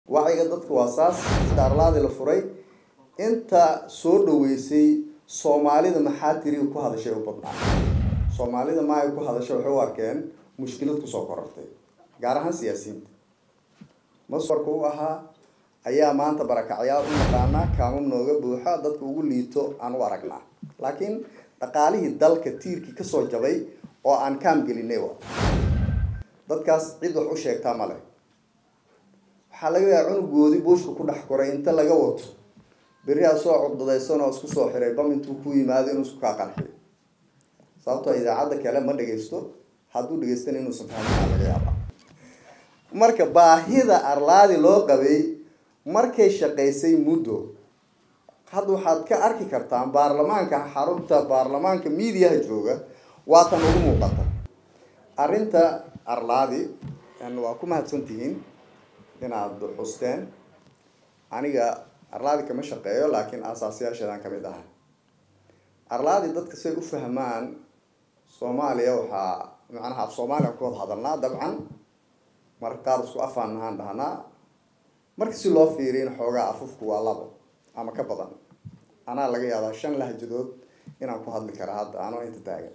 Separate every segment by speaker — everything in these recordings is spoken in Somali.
Speaker 1: wacyiga dadka waa saas inta arlaadi la furay inta soo dhaweysay soomaalida maxaa tiri ku hadashay u badnaa soomaalida maay ku hadashay waxay u arkeen mushkilad kusoo korortay gaar ahaan siyaasiyiinta maswarka u ahaa ayaa maanta barakacyaal u naqaanaa kaamam nooga buuxa dadka ugu liito aan u aragnaa laakiin dhaqaalihii dalka tiirkii kasoo jabay oo aan kaam gelinay wa dadkaas cid wax u sheegtaa male waxaa laga yaaba cunugoodii buushka ku dhex koray inta laga wato beriyaa soo cugdadaysan oo isku soo xiray bam intuu ku yimaado inuu isku kaa qarxiyo sababtoo idaacadda kale ma dhagaysto hadduu dhagaystana inuusan fahmin laga yaaba marka baahida arlaadi loo qabay markay shaqaysay muddo hadda waxaad ka arki kartaan baarlamaanka xarunta baarlamaanka miidiyaha jooga waatan ugu muuqata arrinta arlaadi waa ku mahadsantihiin inaad xusteen aniga arlaadi kama shaqeeyo laakiin aasaasiyaasheedan kamid aha arlaadi dadka say u fahmaan soomaaliya waxaa macnaha af soomaaliya ku wada hadalnaa dabcan marka qaar isku afaan nahaan dhahnaa marka si loo fiiriyo in xoogaa afufku waa labo ama ka badan anaa laga yaabaa shan lahjadood inaan ku hadli kara hadda anoo inta taagan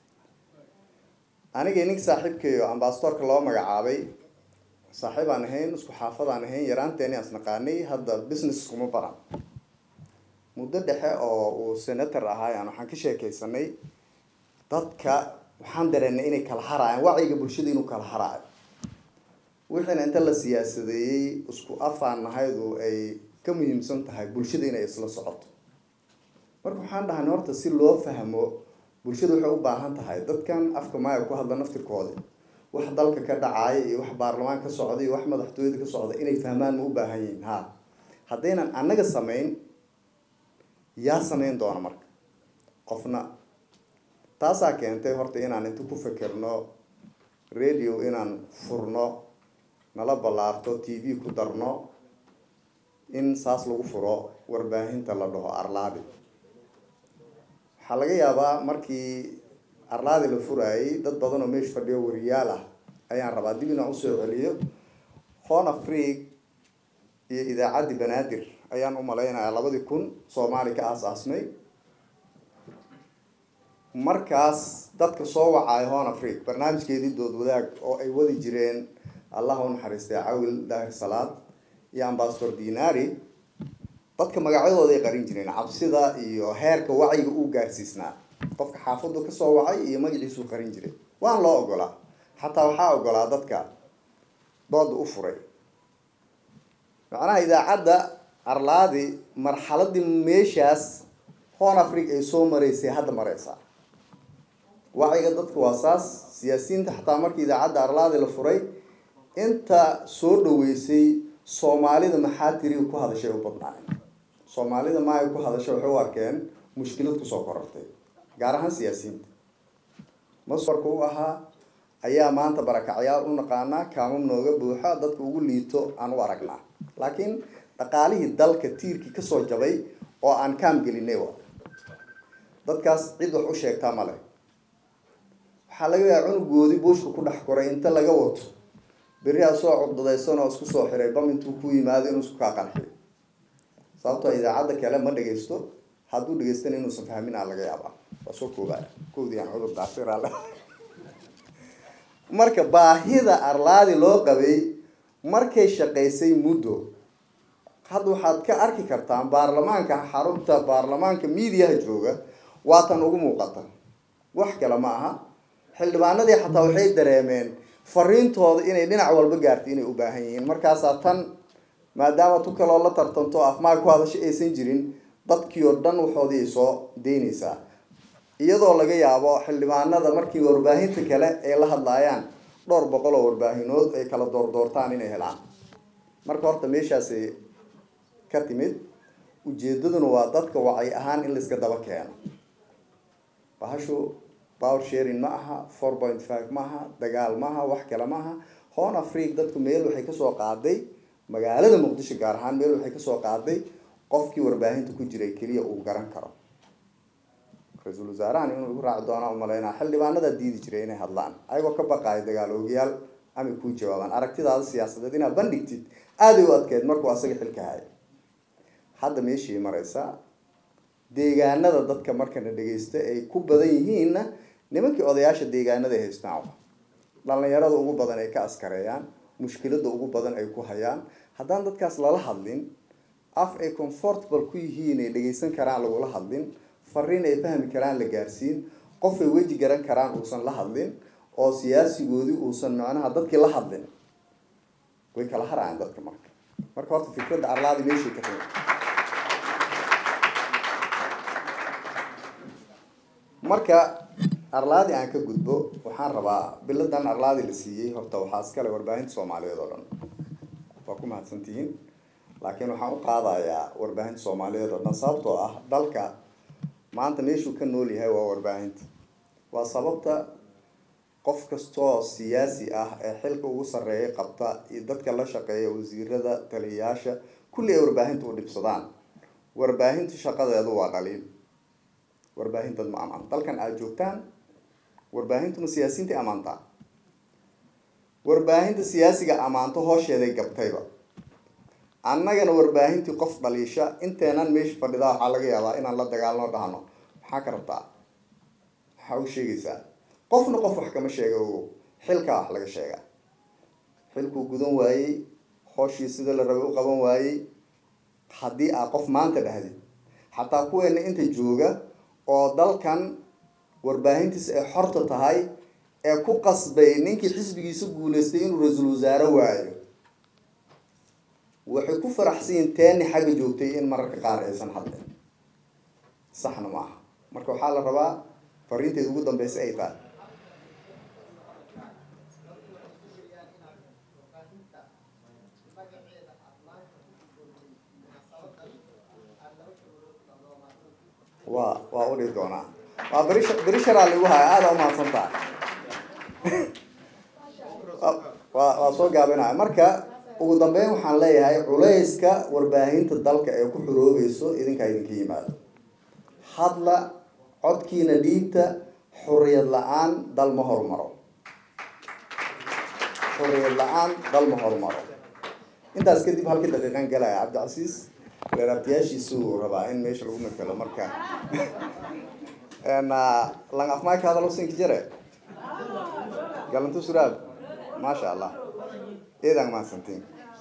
Speaker 1: aniga ninka saaxiibkayo ambasadorka loo magacaabay saaxiib aan ahayn isku xaafadaan ahayn yaraanteeni aan isnaqaanay hadda business kuma baran muddo dhexe oo uu senator ahaayaan waxaan ka sheekaysanay dadka waxaan dareenay inay kala haraayaan wacyiga bulshada inuu kala haraayo wixiina inta la siyaasadeeyey isku afaan nahaydu ay ka muhiimsan tahay bulshada inay isla socoto marka waxaan dhahnay horta si loo fahmo bulshada waxay u baahan tahay dadkan afka maaya ku hadla naftirkoodi wax dalka ka dhacaya iyo wax baarlamaan ka socda iyo wax madaxtooyada ka socda inay fahmaan ma u baahan yihiin ha haddaynan annaga samayn yaa samayn doona marka qofna taasaa keentay horta inaan inta ku fekerno radio inaan furno nala ballaarto t v ku darno in saas lagu furo warbaahinta la dhaho arlaadi waxaa laga yaabaa markii arlaadi la furaayay dad badan oo meesha fadhiyo wariyaal ah ayaan rabaa dib inaan usoo celiyo hon afriq iyo idaacaddii banaadir ayaan u malaynayaa labadii kun soomaali ka aas-aasmay markaas dadka soo wacaayo hon afriq barnaamijkeedii dood wadaag oo ay wadi jireen allah u naxariistay cawil daahir salaad iyo ambasador dinari dadka magacyadooda ay qarin jireen cabsida iyo heerka wacyiga uu gaarsiisnaa qofka xaafadu kasoo wacay iyo magaciisuu qarin jiray waan loo ogolaa xataa waxaa ogolaa dadka dooda u furay macnaha idaacadda arlaadi marxaladii meeshaas hon afric ay soo maraysay hadda mareysaa wacyiga dadka waa saas siyaasiyiinta xataa markii idaacadda arlaadi la furay inta soo dhaweysay soomaalida maxaa tiri ku hadashay u badnaayen soomaalida maay ku hadashay waxay u arkeen mushkilad kusoo korortay gaar ahaan siyaasiyiinta maswarka u ahaa ayaa maanta barakacyaal u naqaanaa kaamam nooga buuxa dadka ugu liito aan u aragnaa laakiin dhaqaalihii dalka tiirkii kasoo jabay oo aan kaam gelinay wa dadkaas cid wax u sheegtaa male waxaa laga yaaba cunugoodii buushka ku dhex koray inta laga wato beriyaa soo cugdadaysan oo isku soo xiray bam intuu ku yimaado inuu isku kaa qarxiyo sababtoo idaacadda kale ma dhagaysto hadduu dhagaystana inuusan fahmin aa laga yaabaa waa soo koobaya kowdii aan cudur daasiraale marka baahida arlaadi loo qabay markay shaqaysay muddo hadda waxaad ka arki kartaan baarlamaanka xarunta baarlamaanka miidiyaha jooga waatan ugu muuqata wax kale ma aha xildhibaanadii xataa waxay dareemeen fariintooda inay dhinac walba gaartay inay u baahan yihiin markaasaa tan maadaama tu kaloo la tartanto afmaag ku hadasho aysan jirin dadkii oo dhan waxoodii ay soo daynaysaa iyadoo laga yaabo xildhibaanada markii warbaahinta kale ay la hadlaayaan dhowr boqol oo warbaahinood ay kala doordoortaan inay helaan marka horta meeshaasay ka timid ujeedaduna waa dadka wacay ahaan in laiska daba keeno bahashu power sharing ma aha four point five ma aha dagaal ma aha wax kale ma aha hon afriq dadku meel waxay kasoo qaaday magaalada muqdisho gaar ahaan meel waxay kasoo qaaday qofkii warbaahinta ku jiray keliya uu garan karo ra-iisul wasaarahan inuu igu raaci doonaa umalaynaa xildhibaanadaa diidi jiray inay hadlaan ayagoo ka baqaayo dagaal oogayaal amay kuu jawaabaan aragtidaada siyaasadeed inaad bandhigtid aaday u adkeyd markuu asaga xilka haya hadda meeshii maraysaa deegaanada dadka markana dhegeysta ay ku badan yihiinna nimankii odayaasha deegaanada ay haystaan dhalinyarada ugu badan ay ka askareeyaan mushkilada ugu badan ay ku hayaan haddaan dadkaas lala hadlin af ay comfortable ku yihiin ay dhegeysan karaan lagula hadlin fariin ay fahmi karaan la gaarsiin qof ay weji garan karaan uusan la hadlin oo siyaasigoodii uusan macnaha dadkii la hadlin way kala harayaan dadka marka marka horta fikradda arlaadi meeshay ka timi marka arlaadi aan ka gudbo waxaan rabaa biladan arlaadi la siiyey horta waxaa iskale warbaahinta soomaaliyeed oo dhan waa ku mahadsantihiin laakiin waxaan u qaadayaa warbaahinta soomaaliyeed oo dhan sababtoo ah dalka maanta meeshuu ka nool yahay waa warbaahinta waa sababta qof kastoo siyaasi ah ee xilka ugu sarreeya qabta iyo dadka la shaqeeya wasiirada taliyayaasha kulli ay warbaahinta u dhibsadaan warbaahintu shaqadeedu waa dhaliil warbaahintaad ma amaan dalkan aada joogtaan warbaahintu ma siyaasiyiintai amaantaa warbaahinta siyaasiga amaanto hoosheeday gabtayba annagana warbaahintii qof dhaliisha inteenan meesha fadhidaa waxaa laga yaabaa inaan la dagaalno dhahno maxaa ka rabtaa maxaa u sheegaysaa qofna qof wax kama sheega ogo xilkaa wax laga sheegaa xilkuu gudan waayey hooshii sida la rabay u qaban waayey haddii aa qof maanta dhahdid xataa kuweena inta jooga oo dalkan warbaahintiisa ay xorta tahay ee ku qasbay ninkii xisbigiisa guuleystay inuu ra-iisul wasaare waayo waxay ku faraxsanyiin teeni xagga joogtay in mararka qaar aysan hadlin saxna ma aha marka waxaa la rabaa fariinteeda ugu dambeysa ay tahay waa waa udhihi doonaa waa beri beri sharaa lagu haya aada umahadsan tahay waa waa soo gaabinaya marka ugu dambeyn waxaan leeyahay culayska warbaahinta dalka ee ku xoroobayso idinkaa idinka yimaado hadla codkiina dhiibta xuriyad la-aan dal ma horumaro xuriyad la-aan dal ma horumaro intaas kadib halkii daqiiqan galaya cabdicasiis reeraabtiyaashiisuu rabaa in meesha lagu matalo marka lang afmayka hadalo sinki jare galantu suraab maasha allah eedaan mahadsantiin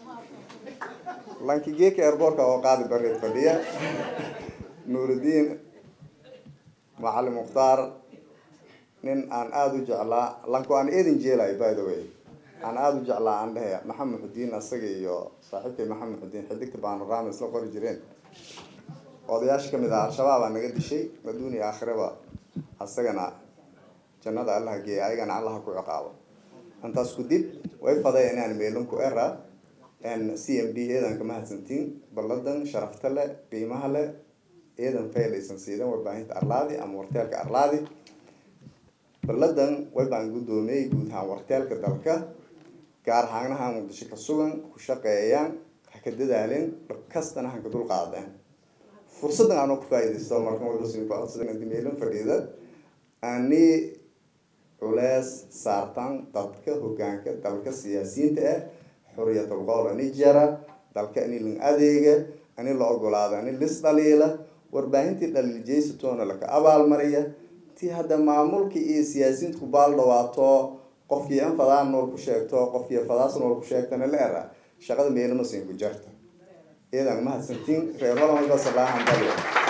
Speaker 1: lanki geeka airboortka oo qaadi bareed fadhiya nuurudiin macalin mukhtaar nin aan aada u jeclaa lanku aan eedin jeelay by the way aan aada u jeclaa aan dhehe maxamed xudiin asaga iyo saaxiibkay maxamed xudiin xidigta baanaraama isla qori jireen odayaasha kamid ah al-shabaab aa naga dishay adduun iyo aakhiraba asagana jannada allaha geeya ayagana allaha ku ciqaabo intaas ku dib way faday inaan meelinku era c m d eedan ka mahadsantiin balladan sharafta leh qiimaha leh eedan faylaysan siidan warbaahinta arlaadi ama warteelka arlaadi balladan way baan guddoomiyey guud ahaan warteelka dalka gaar ahaanaha muqdisho ka sugan ku shaqeeyaan ha ka dadaalin dhab kastana hanka dul qaadeen fursaddan aanoo ku faaidaysto marka wadameelin fadhiida ani culees saartan dadka hogaanka dalka siyaasiyiinta ah xuriyatul qowl ani jara dalka ani lang adeega ani la ogolaado ani lis dhaliila warbaahintii dhaliiljeysatoona laka abaalmariya ti hadda maamulkii iyo siyaasiyiinta ku baal dhawaato qofkii an fadaan nool ku sheegto qofkii fadaas nool ku sheegtana la era shaqada meelama siin ku jarta iyadan mahadsantiin reer holan walba salaahan dalya